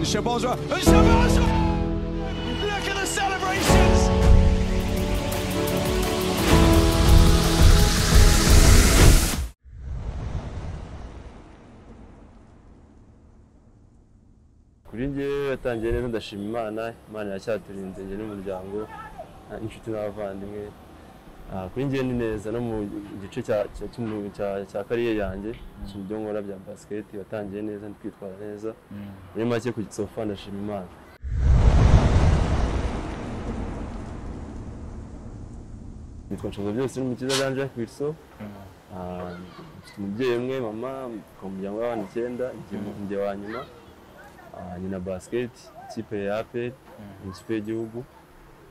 Shabazz, and Shabazz! Look at the celebrations! kuri njyewe yatangiye neza ndashima imana imana yacyaturinze njye n'umuryango ah, inshuti n'abavandimwe Ah, kuri njyewe ni neza no mu gice cya- cya- cy'umu- cya- cya kariyeri yanjye ibyo nkora bya basiketi watangiye neza nditwitwara neza muri make ku gisofa ndashima imana nitwa nshoza byose n'umukiza danje kwirso mfite umubyeyi umwe mama mfite umuryango w'abana icyenda njye njye wa nyuma Ah, nyina basket ikipe ya aperi ikipe y'igihugu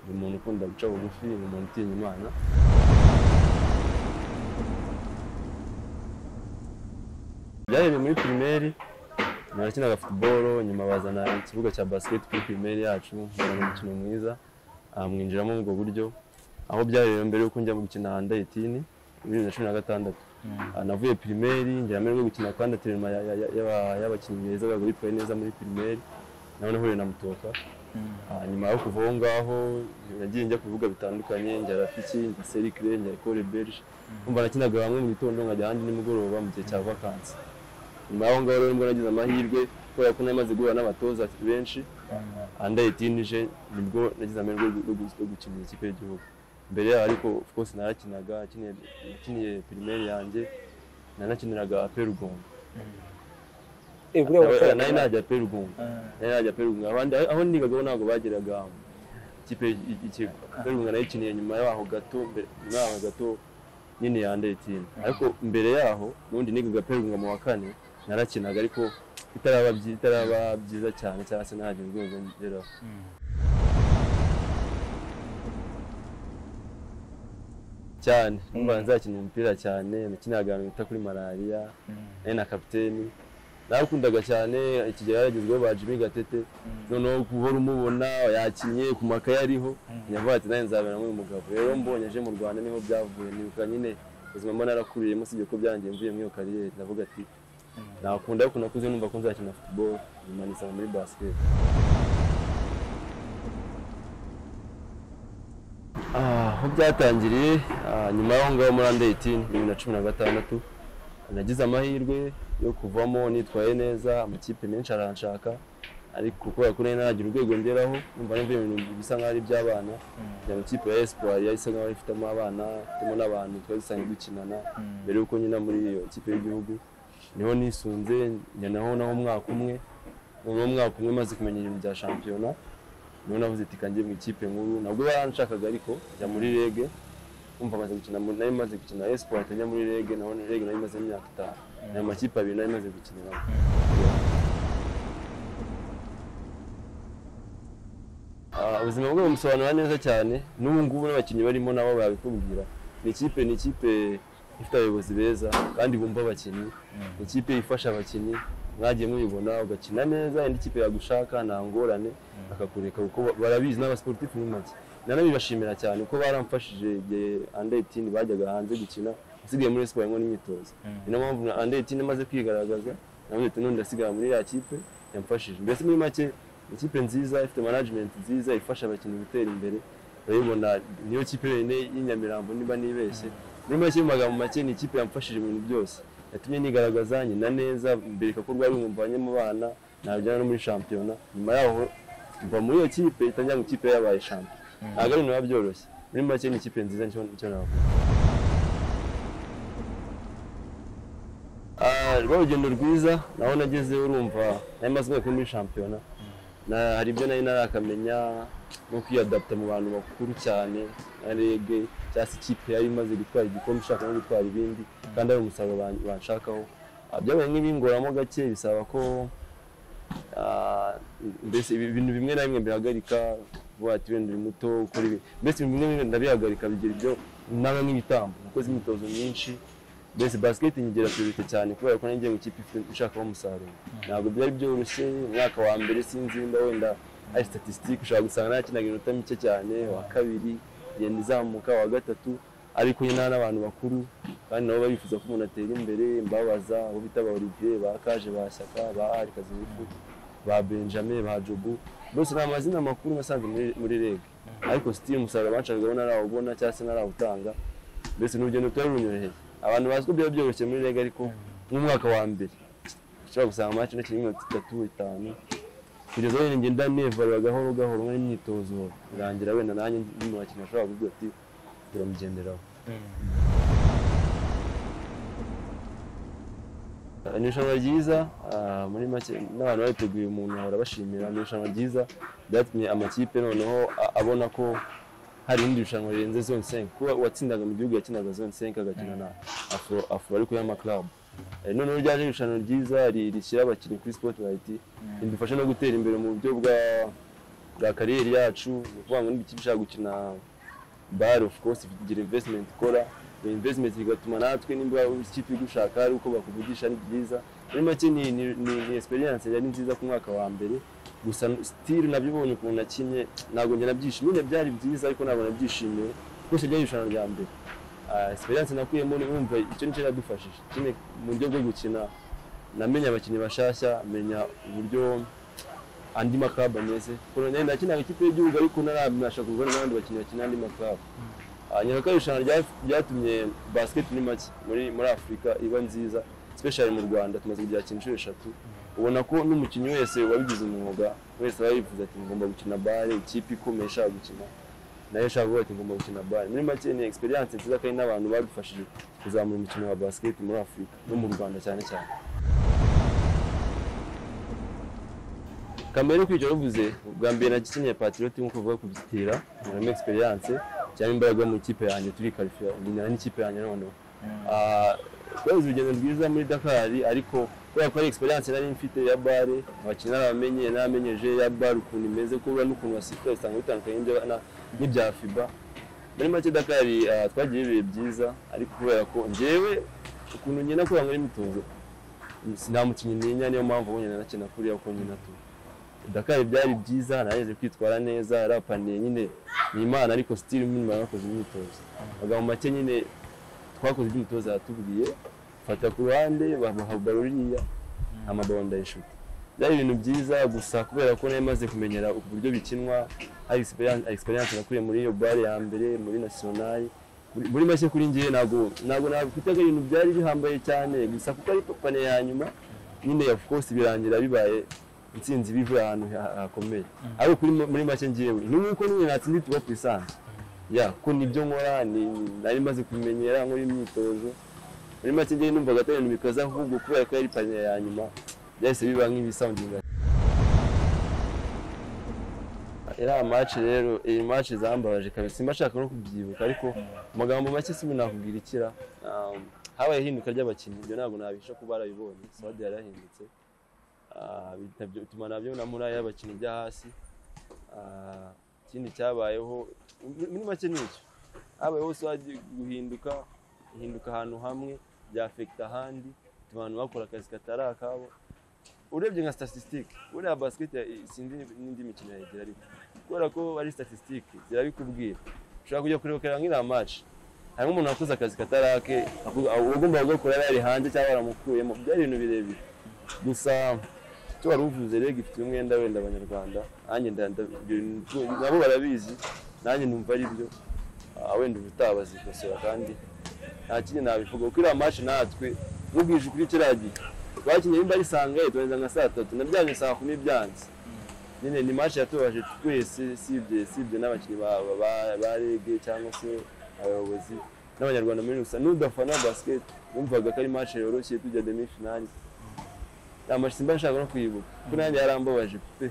ni umuntu ukunda guca bugufi ni umuntu utinya imana byahereye muri pirimeri narakinaga futuboro nyuma bazana ikibuga cya basket kuri pirimeri yacu mbona ni umukino mwiza ah, mwinjiramo ubwo buryo aho byahereye mbere y'uko njya gukina handayitini bibiri na cumi na gatandatu Ah, navuye pirimeri njyana mbere yo gukina kandi aterima y'abakinnyi beza babaga bitwaye neza muri pirimeri nawe nahuye na mutoka Ah, nyuma yo kuva aho ngaho nagiye njya ku bibuga bitandukanye njya rafiki njya serikire njya ekore berge umva nakinaga hamwe mu gitondo nkajya ahandi nimugoroba mu gihe cya vakansi nyuma y'aho ngaho rero nibwo nagize amahirwe kubera ko namaze guhura n'abatoza benshi andayitinije nibwo nagize amahirwe yo gu- yo gu- yo gukinira ikipe y'igihugu mbere yaho ariko of course narakinaga nakiniye- nakiniye pirimeri yanjye nanakiniraga perugongo Eh, buriya wakoraga nari nabi. najya perugongo nari najya perugongo abandi aho nigagaho ntabwo bageraga ikipe ikigo perugongo nayikiniye nyuma yaho gato mbere- nyuma yaho gato nyine yandayitini ariko mbere yaho n'ubundi nigaga perugongo mu wa kane narakinaga ariko itaraba byi- itaraba byiza cyane cyangwa se ntihagire urwego ngeraho cyane numva nzakina umupira cyane nakinaga ahantu bita kuri malariya nari na kapiteni narakundaga cyane ikigero yaragezweho ba Jimmy Gatete noneho guhora umubona yakinnye ku makaye ariho yavuga ati nanjye nzabera nk'uyu mugabo rero mbonye aje mu Rwanda niho byavuye nibuka nyine ubuzima mba narakuriyemo sibyo ko byangiye mvuye muri iyo kariyeri ndavuga ati nakunda ariko nakuze numva ko nzakina football nyuma nisanga muri basket Ah, aho byatangiriye ah, nyuma y'aho ngaho muri under 18 bibiri na cumi na gatandatu nagize amahirwe yo kuvamo nitwaye neza amakipe menshi aranshaka ariko kubera ko nari naragira urwego ngeraho numva numva ibintu bisa nk'aho ari iby'abana njya mu ikipe ya espoir yahise nk'aho ifitemo abana ifitemo n'abantu twari dusanzwe dukinana mbere y'uko nyina muri iyo kipe y'igihugu niho nisunze njya naho naho umwaka umwe noneho umwaka umwe maze kumenya ibintu bya shampiyona niho navuze ati kanjye mu ikipe nkuru nabwo baranshakaga ariko njya muri rege umva maze gukina muri- nari maze gukina espoir njya muri rege naho rege nari maze imyaka itanu ni amakipe abiri nari maze gukiniramo Ah, ubuzima bwe bumusobanura neza cyane n'ubu ngubu n'abakinnyi barimo nabo babikubwira ni ikipe ni ikipe ifite abayobozi beza kandi bumva abakinnyi ni ikipe ifasha abakinnyi mwagiye mubibona ugakina neza indi kipe yagushaka nta ngorane bakakureka kuko ba- barabizi n'abasiporutifu muri make nanabibashimira cyane kuko baramfashije igihe andi etini bajyaga hanze gukina nasigaye muri siporo nkora imyitozo ni nayo mpamvu na andi etini imaze kwigaragaza navuze ati none ndasigara muri ya kipe yamfashije mbese muri make ikipe nziza ifite management nziza ifasha abakinnyi gutera imbere urabibona niyo kipe yonyine y'inyamirambo niba nibeshye muri make mu magambo make ni ikipe yamfashije mu bintu byose yatumye nigaragaza nyina neza mbereka ko rwari umuvanye mu bana najyana no muri shampiyona nyuma yaho mva muri iyo kipe itangira mu ikipe yabaye shampiyona ntabwo ari biba byoroshye muri make ni ikipe nziza nicyo nicyo navuga Ah, rwa urugendo rwiza naho nageze urumva nari maze umwaka umwe muri shampiyona na hari ibyo nari narakamenya no kwiyadapta mu bantu bakuru cyane nka rege cyangwa se ikipe yari imaze gutwara igikombe ishaka no gutwara ibindi kandi ari umusaruro ban- banshakaho Ah, byabaye nk'ibingoramo gake bisaba ko ah, mbese ibi- ibintu bimwe na bimwe bihagarika vuba ati wenda uri muto ukora ibi mbese ibintu bimwe na bimwe ndabihagarika bigira ibyo nawe nk'ibitambo nakoze imyitozo myinshi mbese basket nyigira priorite cyane kubera ko nanjye mu kipe ifite- ishakaho umusaruro ntabwo byari byoroshye umwaka wa mbere sinzi wenda wenda ari statistique ushobora gusanga nakinaga inota mike cyane wa kabiri igenda izamuka wa gatatu ariko nyine n'abantu bakuru kandi nabo barifuza ko umuntu atera imbere mbabaza abo bita ba Olivier ba Kaje ba Shyaka ba Ari Kazingufu ba benjamin ba jobu bose nta mazina makuru nasanze muri- muri rege ariko sitiri umusaruro banshakaga ntarawubona cyangwa se ntarawutanga mbese ni urugendo rutari runyoroheye abantu bazi ko byaba byoroshye muri rege ariko nk'umwaka wa mbere ushobora gusanga amaci ntakiri iminota itatu itanu kugeza aho njye ndanevara gahoro gahoro nkari imyitozo birangira wenda nanjye ndi mu bakinnyi bashobora kuvuga ati turamugenderaho ni irushanwa ryiza ah, muri make n'abantu babiteguye umuntu ahora bashimira ni irushanwa ryiza byatumye amakipe noneho a- abona ko hari irindi rushanwa rirenze zone senke kuba uwatsindaga mu gihugu yakinaga zone senke agakina na afro afro ariko y'amaklabu Eh, noneho ryaje irushanwa ryiza ri- rishyira abakinnyi kuri spotlight ridufasha no gutera imbere mu buryo bwa bwa kariyeri yacu ni ukuvuga ngo niba ikipe ishaka gukina bari of course ifite igira investment ikora iyo investment bigatuma natwe niba ikipe igushaka ari uko bakuvugisha ni byiza muri make ni, ni, ni, ni experience yari nziza ku mwaka wa mbere gusa still nabyo ubonye ukuntu nakinye ntabwo njye nabyishimiye nyine byari byiza ariko ntabwo nabyishimiye gusa byari irushanwa rya mbere Ah, experience nakuyemo ni wumva icyo nicyo yadufashije nyine mu buryo bwo gukina namenya abakinnyi bashasha menya uburyo andi maklabu ameze kuko nanjye ndakinaga ikipe y'igihugu ariko ntarabasha kuvugana n'abandi bakinnyi bakina andi maklabu nyuma ko irushanwa rya- ryatumye basket ni make muri muri afurika iba nziza special mu rwanda tumaze kubyakina inshuro eshatu ubona ko n'umukinnyi wese wabigize umwuga wese aba yifuza ati ngomba gukina bare ikipe ikomeye ishaka gukina nayo ishaka kuvuga ati ngomba gukina bare muri make ni experience nziza kandi n'abantu badufashije kuzamura umukino wa basket muri afurika no mu rwanda cyane cyane kamere kwica ruvuze ubwa mbere nagikeneye patriot nkuko uvuga kubitira muramo experience cyangwa imbaraga mu ikipe yanjye turi karifiya ndinana n'ikipe yanjye noneho Ah, twagize urugendo rwiza muri Dakar ariko kubera ko ari experience nari mfite ya bare abakinnyi narabamenye naramenyeje ya bare ukuntu imeze kubura n'ukuntu basifura usanga bitandukanye n'ibya- na- n'ibya FIBA muri make Dakar ah, twagiye ibihe byiza ariko kubera ko njyewe ukuntu ngenda kubera muri imyitozo nta mukinnyi ntinya niyo mpamvu wonyine nakina kuriya uko nyina tu Dakar byari byiza nageze kwitwara neza yarapaniye nyine ni imana ariko still nyuma yakoze imyitozo amagambo make nyine twakoze ibyo umutoza yatubwiye fata ku ruhande bamuha baruriya amababa ndayishuta byari ibintu byiza gusa kubera ko nari maze kumenyera uburyo bikinwa hari experience- experience nakuriye muri iyo bare ya mbere muri nationali Muri- muri make kuri ngewe ntabwo ntabwo nakwita ko ibintu byari bihambaye cyane gusa kuko ari pane ya nyuma nyine of course birangira bibaye intsinzi bivuye ahantu ha- hakomeye ariko kuri muri make ngewe ni nk'uko nyine natsindi tuba puissance ya ko nibyo nkora ni nari maze kumenyera nkora imyitozo muri make njyewe numvaga atari ibintu bikaze ahubwo kubera ko yari paniye ya nyuma byahise biba nk'ibisoundinga iriya maci rero iyi maci zambabaje kabisa simba nshaka no kubyibuka ariko mu magambo make sibi nakubwira ikira Um, habaye ihinduka ry'abakinnyi ibyo ntabwo nabisha kuba barabibonye sitade yarahindutse Ah, bitabye- bituma nabyo namura y'abakinnyi ijya hasi Ah, ikindi cyabayeho muri muri make ni icyo habayeho swadi guhinduka guhinduka ahantu hamwe byafekita ahandi bituma abantu bakora akazi katari akabo urebye nka statisitike buriya basiketi sinzi n'indi mikino yegera ariko kubera ko ari statisitike zirabikubwira ushobora kujya kurebera nk'iriya maci harimo umuntu wakoze akazi katari ake akuvuga- uwagombaga gukora yari hanze cyangwa baramukuyemo byari ibintu birebire gusa icyo wari uvuze rege ifite umwenda wenda abanyarwanda nanjye nda- nda- ibyo- nabo barabizi nanjye numva ari byo Ah, wenda ubutaha bazikosora kandi nta kindi nabivuga kuko iriya maci natwe mubwije ukuri kiriya gihe twakinnye nimba ari saa ngahe turangiza nka saa tatu nabyanze saa kumi byanze nyine ni maci yatubaje twese sibye sibye n'abakinnyi ba- ba- ba- ba rege cyangwa se abayobozi n'abanyarwanda muri rusange n'udafana basket wumvaga ko ari maci yoroshye tujya demi finali amashyi simba nshaka no kuyibuka kuko nanjye yarambabaje pe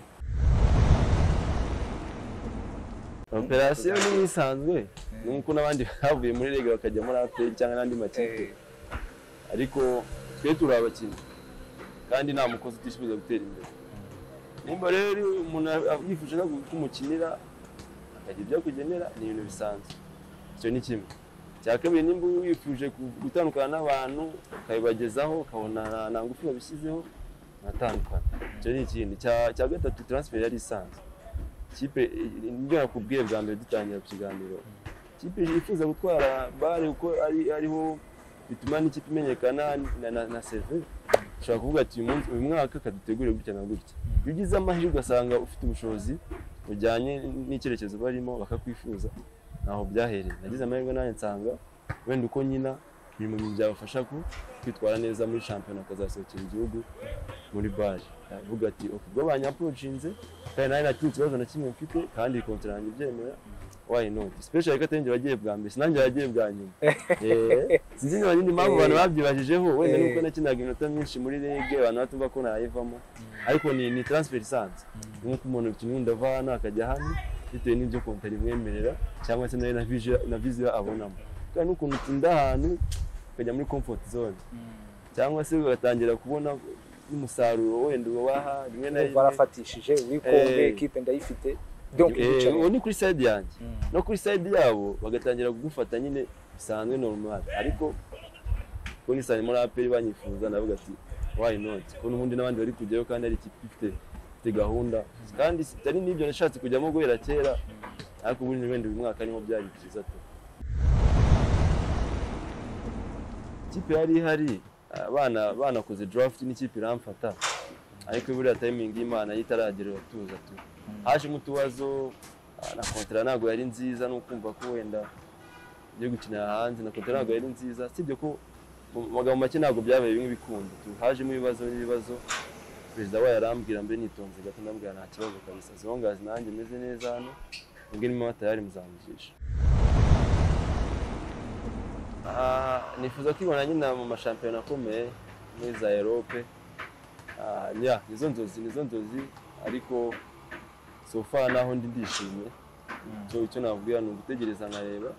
operasiyo ni isanzwe nk'uko n'abandi bavuye muri rege bakajya muri aperi cyangwa n'andi makipe ariko twe turi abakinnyi kandi nta mukozi utishoboza gutera imbere nimba rero umuntu a- yifuje no ku- ko umukinira akagira ibyo akugenera ni ibintu bisanzwe icyo ni kimwe cya kabiri nimba wifuje ku- gutandukana n'abantu ukabibagezaho ukabona nta- nta ngufu wabishyizeho natandukana icyo ni ikindi cya cya gatatu transfer yari isanzwe ikipe ibyo nakubwiye bwa mbere dutangira ku kiganiro ikipe yifuza gutwara bare kuko ari ariho bituma n'ikipe imenyekana na na, na seve ushobora kuvuga ati uyu munsi uyu mwaka kadutegure gutya na gutya iyo ugize amahirwe ugasanga ufite ubushobozi bujyanye n'icyerekezo barimo bakakwifuza ntaho byahereye nagize amahirwe nanjye nsanga wenda uko nyina biri mu bintu byabafasha ku- kwitwara neza muri shampiyona akazasohokera igihugu muri baje yavuga ati ok ubwo banyaporojinze kandi nanjye nta kindi kibazo na kimwe mfite kandi kontara yanjye ibyemera why not special ko atari njye wagiye bwa mbere sinanjye wagiye bwa nyuma Eh, sinzi niba nyine impamvu abantu babyibajijeho wenda Eh. nuko nakinaga iminota myinshi muri rege abantu batumva ko nayivamo ariko ni ni transfer isanzwe nk'uko umuntu kimwe ndava hano akajya hano bitewe n'ibyo kontara imwemerera cyangwa se nayo na visual- na visual abonamo kandi n'ukuntu utsinda ahantu ukajya muri comfort zone cyangwa se ugatangira kubona n'umusaruro wenda ubaha rimwe na Urumva rimwe arafatishije wikombe Eh. ekipe ndayifite donc Eh, ndicaye. uwo ni kuri side yanjye Mm. no kuri side yabo bagatangira kugufata nyine bisanzwe normal ariko ko ni sani muri aperi banyifuza ndavuga ati why not ko n'ubundi n'abandi bari kujyayo kandi ari ikipe ifite ifite gahunda kandi sitari n'ibyo nashatse kujyamo guhera kera ariko ubundi wenda uyu mwaka niho byari byiza tu ikipe yari ihari abana banakoze draft n'ikipe iramfata ariko buriya timing y'imana yo itaragera uratuza tu hajemo utubazo ah, na kontara ntabwo yari nziza no kumva ko wenda yo gukinira hanze na kontara ntabwo yari nziza sibyo ko mu magambo make ntabwo byabaye bimwe bikunda tu hajemo ibibazo n'ibibazo perezida wayo arambwira mbe nitonze gato ndambwira nta kibazo kabisa zongazi nanjye meze neza hano ubwo niba amata yari muzamujisha Ah, nifuza kwibona nyine mu mashampiyona akomeye muri za erope ya nizo nzozi nizo nzozi ariko so far naho ndi ndishimye icyo icyo navuga ni ugutegereza nkareba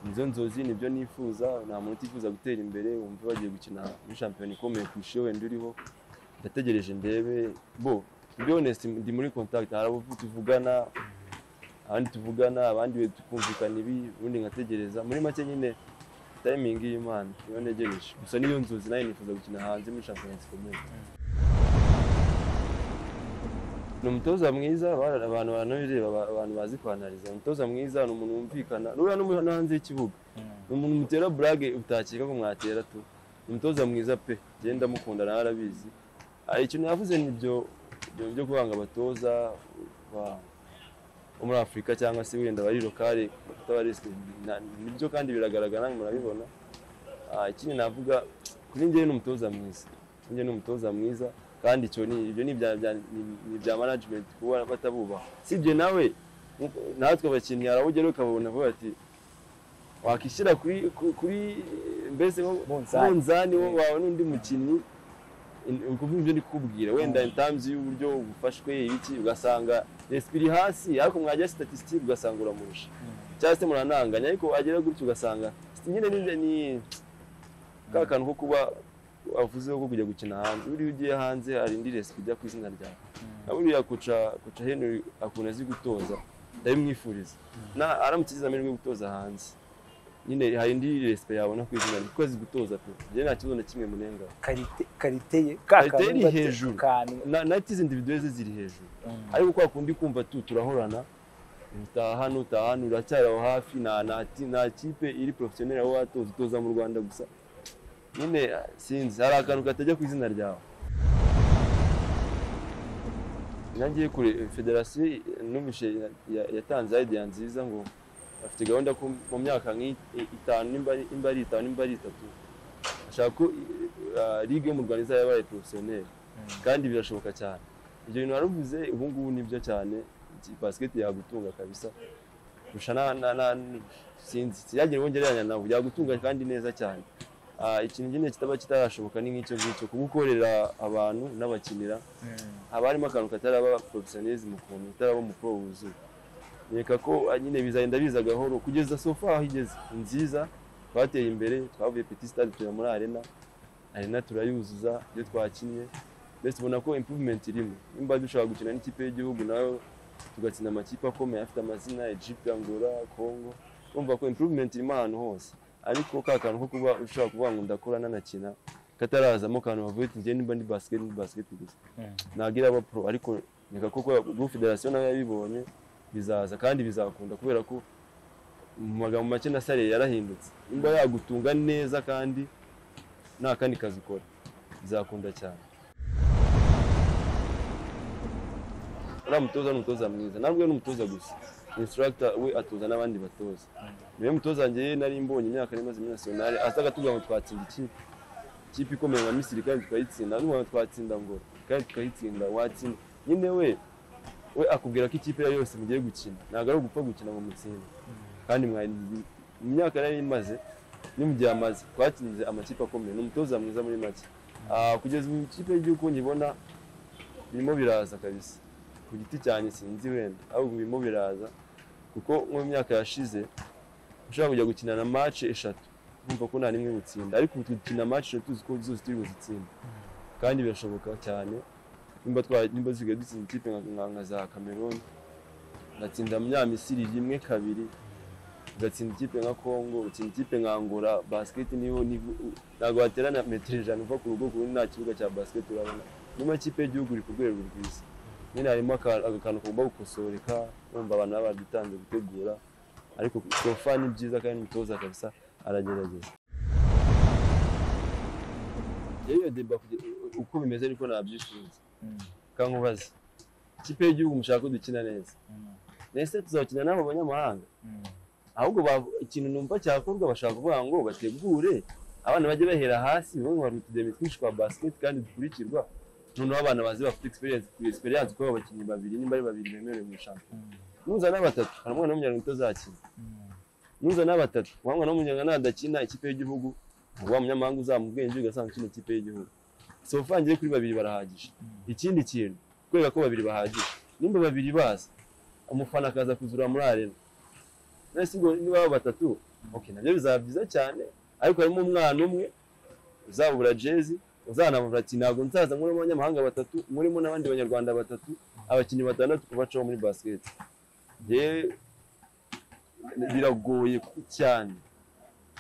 nizo nzozi nibyo nifuza nta muntu utifuza gutera imbere wumva bagiye gukina muri shampiyona ikomeye kurusha iyo wenda uriho ndategereje ndebe bo to be honest ndi muri contact hari abo tuvugana abandi tuvugana abandi we tukumvikana ibi ubundi nkategereza muri make nyine timing y'imana niyo ntegereje gusa niyo nzozi nayo nifuza gukina hanze muri shampiyona zikomeye ni umutoza mwiza bara- abantu baranabireba aba- abantu bazi kwanariza Ni umutoza mwiza ni umuntu wumvikana n'uriya n'umuntu no hanze y'ikibuga ni umuntu mutera burage utakeka ko mwatera tu ni umutoza mwiza pe genda mukunda nawe arabizi Ah, ikintu yavuze ni ibyo ibyo byo kuvanga abatoza ba- bo muri afurika cyangwa se wenda bari lokale batabariswe nibyo kandi biragaragara namwe murabibona Ah, ikindi navuga kuri njyewe ni umutoza mwiza kuri njyewe ni umutoza mwiza kandi icyo ni ibyo ni ibya bya- ni- ni ibya management kuba batabubaha sibye nawe nkuko- natwe abakinnyi hari abo ugeraho ukababona ukavuga ati wakishyira kuri ku- kuri mbese nko ku Munzani. munzani wo- wawe n'undi mukinnyi in- ni ukuvuga ibyo ndi kukubwira wenda in terms y'uburyo bufashwe ibiki ugasanga resp iri hasi ariko mwajya statistique ugasanga uramurusha cyangwa se murananganya ariko wagera gutyo ugasanga nyine ni- ni ka kantu ko kuba avuzeho ko kujya gukina hanze buriya ugiye hanze hari indi resipi ijya ku izina ryawe na buriya kuca kuca henry akuntu azi gutoza ndabimwifuriza na aramutse agize amahirwe yo gutoza hanze nyine hari indi resipi yabona ku izina rye kuko azi gutoza pe njyewe nta kibazo na kimwe munenga karite karite ye ka Karite kantu iri bate- hejuru. kantu na nati izi individuwe ze ziri hejuru Mm. ariko kwa kundi kumva tu turahorana utaha hano utaha hano uracyari aho hafi nta nta ti- nta kipe iri porofesiyoneri aho watoza utoza mu rwanda gusa nyine ah, sinzi hari akantu katajya ku izina ryawe nagiye kure federasiyo numvise ya- ya- yatanze idea nziza ngo bafite gahunda ko mu myaka nk'itanu nimba ari- nimba ari itanu nimba ari itatu bashaka ko ah, ligue yo mu rwanda izajya yabaye porofesiyoneri kandi birashoboka cyane ibyo bintu waruvuze ubu ngubu nibyo cyane iki- basket yagutunga kabisa kurusha na na na sinzi sinagire uwo ngereranya nawe yagutunga kandi neza cyane Ah, ikintu nyine kitaba kitarashoboka ni nk'icyo ngicyo kuba ukorera abantu n'abakinira haba harimo akantu kataraba porofesiyonelisme ukuntu utaraba mu pro wuzuye reka ko ah, nyine bizagenda biza gahoro kugeza sofa aho igeze ni nziza twateye imbere twavuye petit stade tujya muri arena arena turayuzuza ibyo twakinnye mbese ubona ko improvement irimo nimba dushobora gukina n'ikipe y'igihugu nayo tugatsinda amakipe akomeye afite amazina Egypt, Angola, Congo urumva ko improvement irimo ahantu hose ariko ka kantu ko kuba ushobora kuvuga ngo ndakora nanakina katarazamo akantu bavuye ati njyewe nimba ndi basket ndi basket gusa ntabwo iraba pro ariko reka koko groupe federasiyo nayo yabibonye bizaza kandi bizakunda kubera ko mu magambo make na sale yarahindutse nimba yagutunga neza kandi nta kandi kazi ukora bizakunda cyane uriya mutoza ni umutoza mwiza ntabwo ari umutoza gusa instructor we atoza n'abandi batoza niwe mutoza wanjye nari mbonye imyaka nari imaze muri nasiyonari aza akatubwira ngo twatsinda ikipe ikipe ikomeye nka misiri kandi tukayitsinda n'ubu ngo twatsinda ngo kandi tukayitsinda watsinda nyine we we akubwira ko ikipe yayo yose mugiye gukina ntabwo ari ugupfa gukina ngo mutsinde kandi mwari mu myaka nari imaze ni mu gihe amaze twatsinze amakipe akomeye ni umutoza mwiza muri make Ah, kugeza ubu ikipe y'igihugu nyibona birimo biraza kabisa ku giti cyanjye sinzi wenda ahubwo birimo biraza kuko mu myaka yashize ushobora kujya gukina na match eshatu kumva ko nta n'imwe gutsinda ariko ubu dukina match eshatu tuzi ko zose turi buzitsinde kandi birashoboka cyane nimba twa nimba zigaye dutsinda ikipe nka- nka nka za Cameroon ngatsinda Munyamisiri rimwe kabiri ugatsinda ikipe nka Congo utsinda ikipe nka Angola basket niyo ni ntabwo waterana metero ijana uva ku rugo ku rundi nta kibuga cya basket urabona niyo makipe y'igihugu iri ku rwego rwiza nyine harimo aka- akantu kagomba gukosoreka wumva abantu baba badutanze gutegura ariko sofa ni byiza kandi umutoza kabisa aragerageza yewe deba kuge- uko bimeze niko nabyifuza kankubaze ikipe y'igihugu mushaka ko dukina neza mbese tuzakina n'abo banyamahanga ahubwo ba- ikintu numva cyakorwa bashaka kuvuga ngo bategure abana bajye bahera hasi bamwe hari utudemi twinshi twa basket kandi dukurikirwa noneho abana bazi bafite experience experience kuba abakinnyi babiri nimba ari babiri bemerewe mu shampiyona nuzana batatu hari umwana w'umunyarwanda utazakina nuzana batatu wa mwana w'umunyarwanda adakina ikipe y'igihugu wa munyamahanga uzamubwenge ugasanga ukina ikipe y'igihugu so uvangiye kuri babiri barahagije ikindi kintu kubera ko babiri bahagije nimba babiri baza umufana akaza kuzura muri arena nasi ngo niba baba batatu okay nabyo bizaba byiza cyane ariko harimo umwana umwe uzabura jezi uzanabura ati ntabwo nzaza muri abanyamahanga batatu murimo n'abandi banyarwanda batatu abakinnyi batandatu kubacaho muri basket yewe biragoye cyane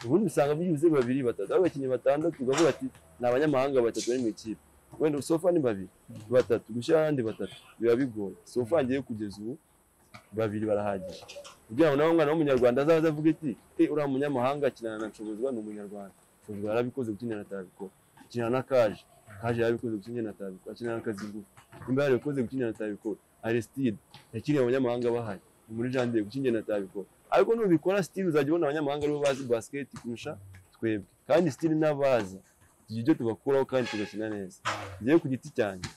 ubundi usanga byibuze babiri batatu aho abakinnyi batandatu ukavuga ati ni abanyamahanga batatu bari mu ikipe wenda sofa ni babiri batatu gushyira abandi batatu biba bigoye sofa ngiye kugeza ubu babiri barahagije kugira ngo nawe umwana w'umunyarwanda azaze avuge ati e uriya munyamahanga akinana na nshobozwa ni umunyarwanda nshobozwa yarabikoze kuki njye natabikora akinana na kaje kaje yarabikoze kuki njye natabikora akinana na kazingufu nimba yarabikoze kuki njye natabikora aristide yakiriye abanyamahanga bahari ni muri jandire kuki njye natabikora ariko nubikora stile uzajya ubona abanyamahanga aribo bazi basiketi kurusha twebwe kandi stile n'abazi tugira ibyo tubakuraho kandi tugakina neza ngewe ku giti cyanjye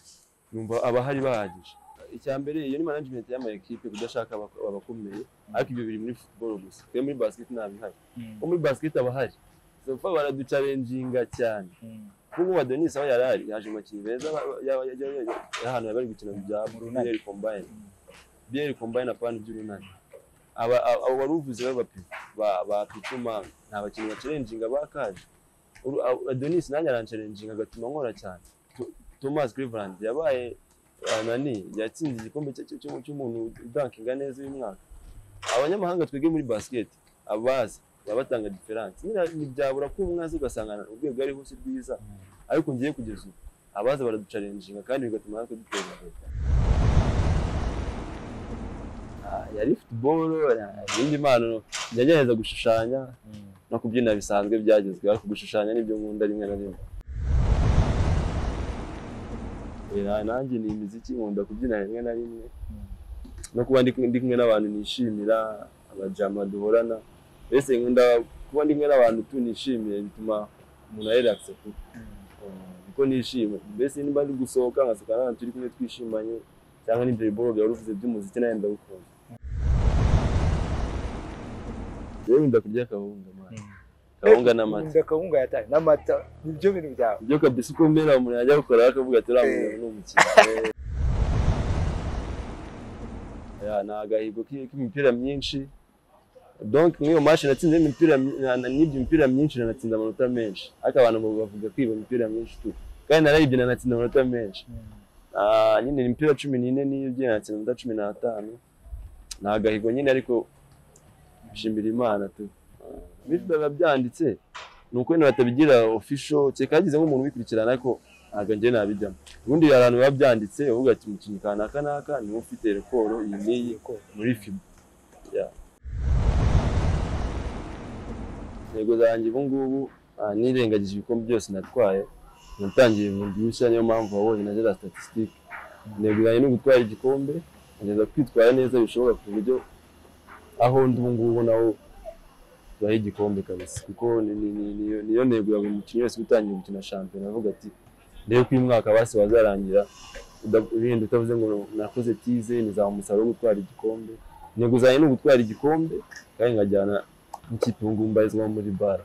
numva abahari bahagije icya mbere iyo ni management y'ama ekipe kudashaka abak- abakomeye ariko ibyo biri muri football gusa twe muri basket ntabihari ko muri basket aba ahari sofa baraducalenjinga cyane nk'ubu adonis aho yari ari yaje mu bakinnyi beza ba- ba- ya- ya- ya- ya- y'ahantu bari gukina bya biyeri kombayine biyeri kombayine apana by'urunani aba aba- abo wari uvuze b'abapifu ba pituma nta bakinnyi bacalenjinga bakaje Uru- a- adonis nanjye arancalenjinga agatuma nkora cyane To- thomas cleveland yabaye eh, nani yatsinze igikombe cya- cya- cy'umu- cy'umuntu udankinga neza uyu mwaka abanyamahanga twebwe muri basket abazi baba batanga diferanse nyine ntibyabura ko umwe azi ugasanga urwego ariho si rwiza ariko ngiye kugeza ubu abaza baraducarenjinga kandi bigatuma natwe dutera imbere Ah, yari futuboro indi mpano yagerageza gushushanya no kubyina bisanzwe byagezwe ariko gushushanya nibyo nkunda rimwe na rimwe Eh, nanjye ni imiziki nkunda kubyina rimwe na rimwe no kuba ndi ndi kumwe n'abantu nishimira abajama duhorana mbese nkunda kuba ndi kumwe n'abantu tunishimiye bituma umuntu arelakise kuko kuko nishimye mbese niba ndi gusohoka nkasohoka n'abantu turi kumwe twishimanye cyangwa n'ibyo biboro byari uvuze by'umuziki nawe ndabikunda rero wenda kurya akawunga mwana akawunga n'amata Nkunda kawunga yataye n'amata nibyo bintu byawe ibyo kabisa uko mbera umuntu yajya gukora akavuga ati uriya muntu ni umukino Ya, ni agahigo ki- k'imipira myinshi donc muri iyo match natsinze imipira my- na- na- n'ibyo mipira myinshi nanatsinda amanota menshi ariko abantu bavuga kwiba imipira myinshi tu kandi narayibye nanatsinda amanota menshi Ah, nyine ni imipira cumi n'ine n'ibye nanatsinda amanota cumi n'atanu ni agahigo nyine ariko nshimira imana tu Ah, bityo biba byanditse ni uko wenda batabigira ofisho kereka hagize nk'umuntu ubikurikirana ariko ntabwo njye nabijyamo ubundi hari abantu biba byanditse uvuga ati umukinnyi kanaka naka niwe ufite rekoro iyi n'iyi muri fibo intego zanjye ubu ngubu ah, nirengagije ibikombe byose natwaye natangiye bundi bushya niyo mpamvu wabonye na ziriya statisitike neguranye no gutwara igikombe ngeza kwitwara neza bishoboka ku buryo aho ndi ubu ngubu naho tubahe igikombe kabisa kuko ni- ni- ni- niyo- niyo ntego ya buri mukinnyi wese utangiye gukina shampiyona avuga ati ndebe ko uyu mwaka basi wazarangira uda- urinda utavuze ngo nakoze tize nizaba umusaruro wo gutwara igikombe intego zanjye ni ugutwara igikombe kandi nkajyana n'ikipe ubu ngubu mbarizwamo muri bara